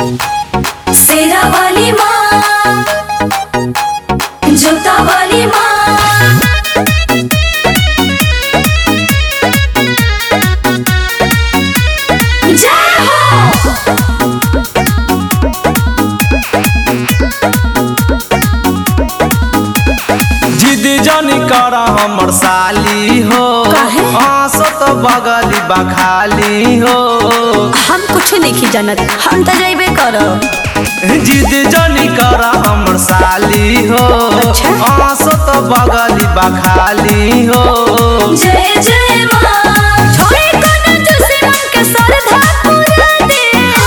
शेरा वाली माँ जोता वाली माँ जय हो जिद जनी कर हमर साली हो काहे? हंसत बगली बखाली हो हम कुछ नहीं जानत हम तो जइबे करब जिद जनी कर हमर साली हो अच्छा। हंसत बगली बखाली हो जय जय माँ छोड़े कोना तुसे मन के सरधा पूरा दे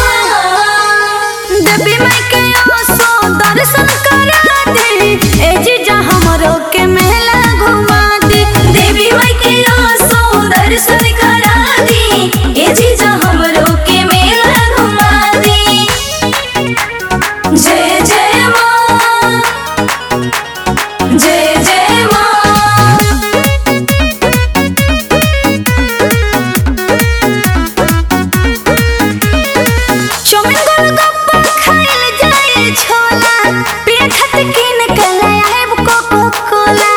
देवी माई के आसो दर्शन करा दे ए जीजा हमरो के मेला घुमा दे देवी माई के आसो दर्शन करा दे ए जीजा हमरो के मेला घुमा दे जय जय माँ जय जय माँ चौमिन गोलगप्पा खाइल जाए छोला पिए खातिर किन के ले आएब कोको कोला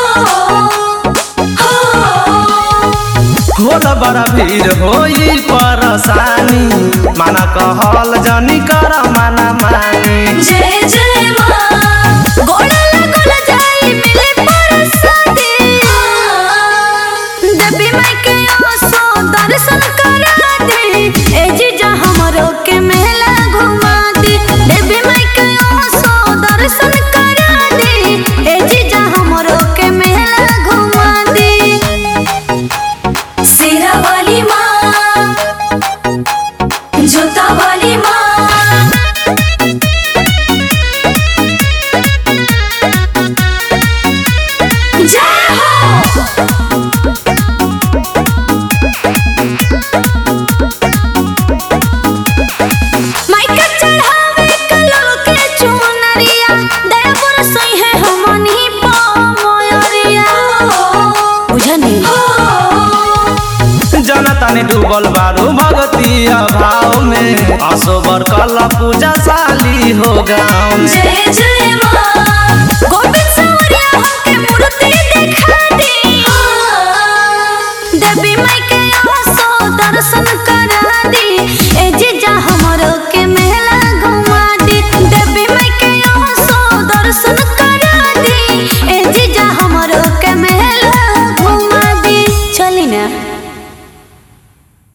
होला बड़ा भीड़ होई परेशानी माना कहल जनी कर माना मानी जय जय माँ गोड़ा लगल जाए मिले परसादी देवी माई के आसो दर्शन करा दे ए जीजा हमरो के मेला घुमा दे देवी माई के आसो दर्शन करा दे ए जीजा हमरो के मेला घुमा दे शेरा वाली माँ जोता वाली माँ जय हो माइका चढ़ावे कलो के चुनरिया दया बरसई है हमनी पा मोयरिया बुझनी जनता ने डूबल बारू भगती भाव में असोबर कल पूजा साली हो गाँव में जय जय माँ गोविंद सवरिया हमके मूर्ति दिखा दी देवी माई के आसो दर्शन करा दी ए